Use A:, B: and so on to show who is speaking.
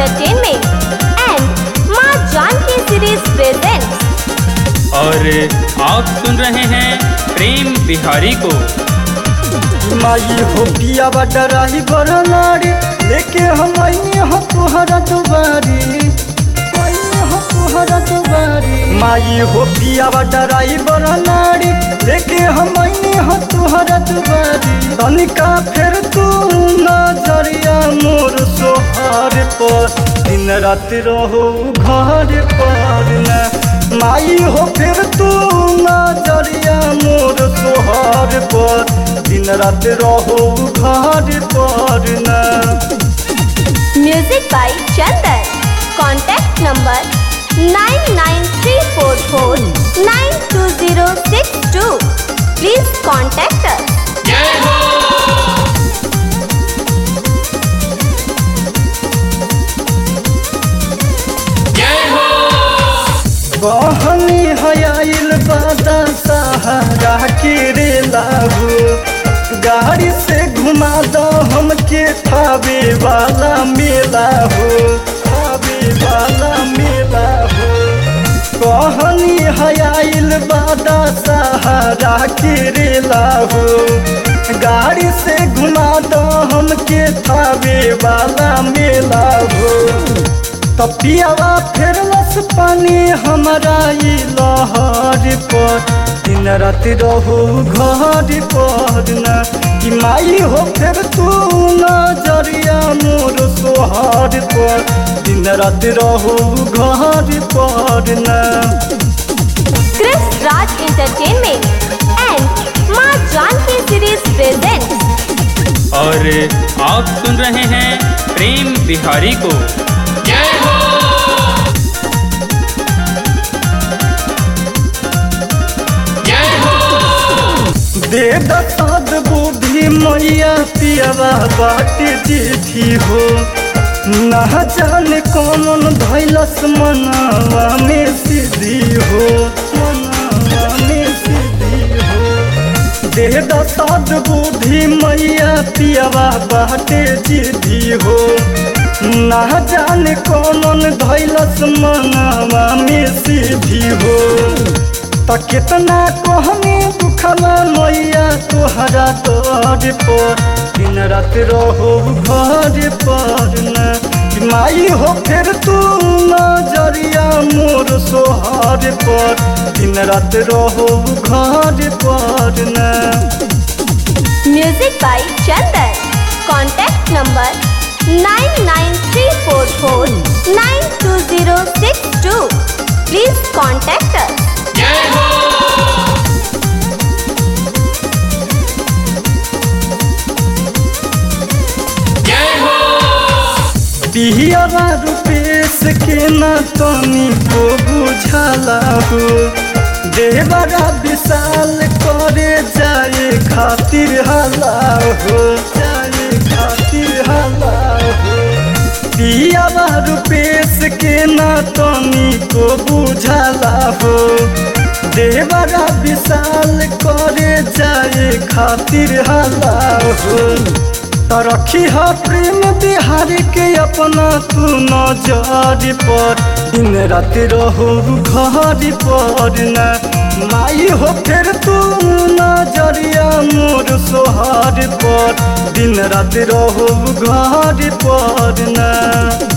A: Entertainment and माँ Janaki series presents
B: और आप सुन रहे हैं प्रेम बिहारी को
C: माई हो पिया डराही बरनारी लेके हम आइने हो तुहरा दुबारी आइने हो तुहरा दुबारी माई हो पिया डराही बरनारी लेके हम आइने हो तुहरा दुबारी तनिका फिर तू नजरिया मोर सोहार पर दिन रात रहो घर पर न माई हो फिर तू नजरिया मोर सोहार पर दिन रात रहो घर पर न
A: Music by Chandan. Contact number 99344920062. Please contact us.
C: बहनी हयाइल बादा सहारा के रे लाहू गाड़ी से घुमा दो हमके थावे वाला मेला हो थावे वाला मेला हो कहनी हयाइल बादा सहारा के रे लाहू गाड़ी से घुमा दो हमके थावे वाला मेला हो तपियावा फेरलस पानी हमारा ई लहर पर दिन रात रहू घर पर न कि माई हो फेर तू नजरिया मोर सोहर पर दिन रात रहू घर पर न
A: Chris Raj Entertainment and माँ जानकी सीरीज presents
B: और आप सुन रहे हैं प्रेम बिहारी को
C: दे दसाद बुद्धि मैया पियावा बाट जीठी हो ना जाने कौन धैलस मनावा में सिद्धि हो मनावा में सिद्धि हो दे दसाद बुद्धि मैया पियावा बाट जीठी हो ना जाने कौन धैलस मनावा में सिद्धि हो त कितना कहने दुखला मैया तोहरा तोर पर दिन रात रहो घर पर न कि माई हो फिर तू नजरिया मोर सोहर पर दिन रात रहो घर पर न
A: Music by Chandan. Contact number 99344920062. Please contact us.
C: Pihra Rupesh के न तनी को बुझला हो देवरा विशाल करे जाए खातिर हला हो जाए खातिर हला हो पियावा रुपेश के न तनी को बुझला हो देवरा विशाल करे जाए खातिर हला हो त रखी ह प्रेम बिहारी के अपना तू नजर पर दिन रात रहो घर पर न माई हो फिर तू नजरिया मोर सोहार पर दिन रात रहो घर पर न